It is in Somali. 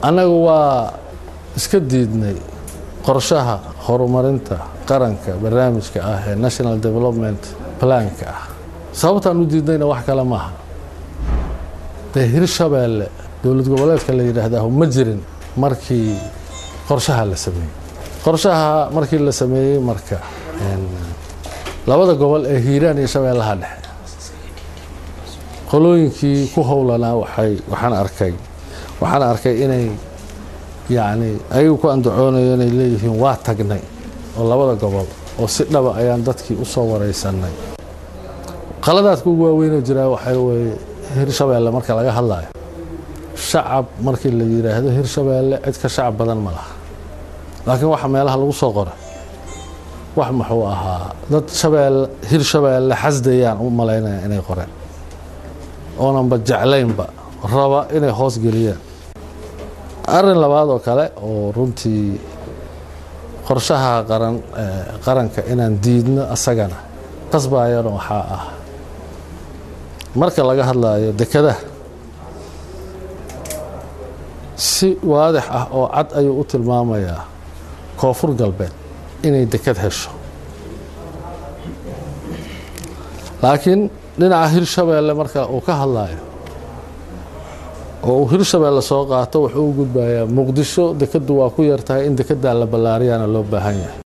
annagu waa iska diidnay qorshaha horumarinta qaranka barnaamijka ah ee national development planka ah sababtaan u diidnayna wax kale maaha dee hirshabeelle dowlad goboleedka la yidhaahdaa ma jirin markii qorshaha la sameeyey qorshaha markii la sameeyey marka labada gobol ee hiiraan iyo shabeellaha dhexe qolooyinkii ku howlanaa waxay waxaan arkay waxaan arkay inay yacni ayagu ku andacoonayo inay leeyihiin waa tagnay oo labada gobol oo si dhaba ayaan dadkii u soo waraysanay qaladaadka ugu waaweynoo jiraa waxaa weeye hirshabeelle marka laga hadlayo shacab markii la yidhaahdo hirshabeelle cid ka shacab badan ma laha laakiin waxa meelaha lagu soo qoray wax muxuu ahaa dad shabeelle hirshabeelle xasdayaan u malaynaya inay qoreen oonanba jeclaynba raba inay hoos geliyaan arrin labaad oo kale oo runtii qorshaha qaran qaranka inaan diidno asagana qasbaayana waxaa ah marka laga hadlayo dekadaha si waadix ah oo cad ayuu u tilmaamayaa koonfur galbeed inay dekad hesho laakiin dhinaca hirshabeelle marka uu ka hadlayo oo uu hirshabeelle soo qaato wuxuu u gudbayaa muqdisho dekadu waa ku yartahay in dekedaa la ballaariyaana loo baahan yahay